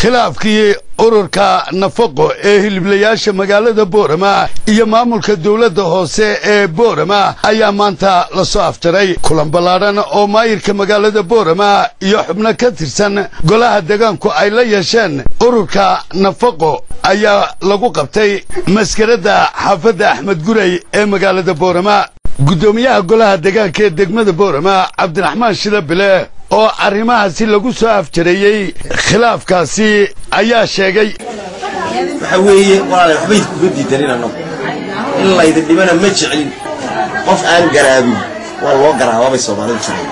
khilaafkii ururka nafaqo ee hiliblayaasha magaalada boorama iyo maamulka dowladda hoose ee boorama ayaa maanta la soo afjaray kulan ballaadhan oo maayirka magaalada boorama iyo xubno ka tirsan golaha deegaanku ay la yeesheen ururka nafaqo ayaa lagu qabtay maskaradda xaafadda axmed guray ee magaalada boorama guddoomiyaha golaha deegaanka ee degmada boorama cabdiraxmaan shidabile oo arrimahaasi lagu soo afjareeyey khilaafkaasi ayaa sheegay waxa weeye walaale waxba idkuga diidanin annagu in laydin dhibana ma jeclin qof aan garaabin waa loo garaababay soomaalidu jecel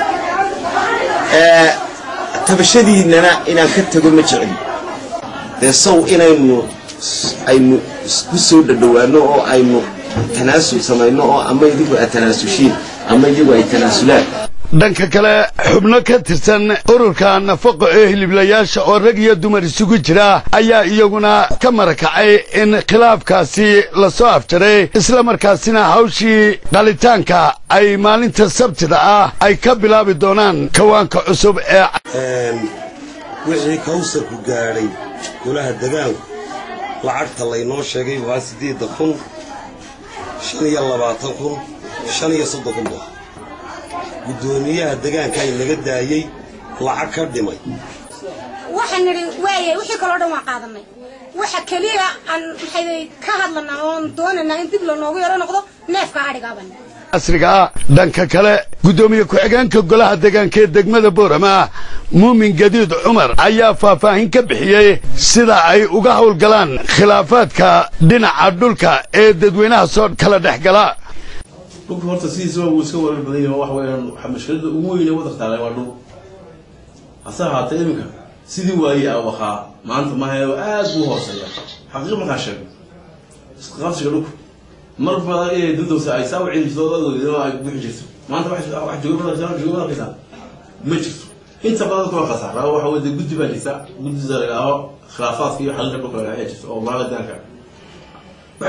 tabashadiinnana inaan ka tego ma jeclin dee sow inaynu aynu isku soo dhadhowaanno oo aynu tanaasul samayno oo ama idigu aad tanaasushiin ama iyagu ay tanaasulaan dhanka kale xubno ka tirsan ururka nafaqo ee hiliblayaasha oo rag iyo dumar isugu jira ayaa iyaguna ka marakacay in khilaafkaasi la soo afjaray isla markaasina hawshii qalitaanka ay maalinta sabtida ah ay ka bilaabi doonaan kawaanka cusub ee wixii kawsarku gaadhay golaha degaanku lacagta laynoo sheegay waa siddeedda kun shan iyo labaatan kun shan iyo soddon kun dolar guddoomiyaha degaankaa inaga daayey lacag ka dhimay waxaan nidhi waaya wixii kaloo dhan waan qaadanay waxa keliya aan maxay ka hadlanaa oon doonaynaa in dib lanoogu yaro noqdo neefka adhigaaban casriga ah dhanka kale guddoomiye ku-xigeenka golaha deegaanka ee degmada boorama muumin gadiid cumar ayaa faahfaahin ka bixiyey sida ay uga howlgalaan khilaafaadka dhinaca dhulka ee dadweynaha soo kala dhex gala dhulka horta sidiisaba wuu iska warar badan yahay waxa weeyaan waxa mashkilada ugu weyn ee waddanka taalay waa dhul hase ahaatee iminka sidii waayey a ahaa maanta mahayo aad buu hooseeya xaqiiq markaan sheego isqabsiga dhulku mar badan inay dudowsa ay saa u celin ay bixi jirto maanta wax jooga badan jooga badan kaysaa ma jirto inta badan kuma khasaara waxa weye guddi baa jirta guddida lagaaho khilaafaadka iyo xalinka dhulka lagaa ayaa jirta oo maala daanka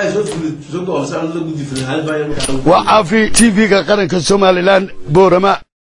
waa caafi tv-ga qaranka somalilan boorama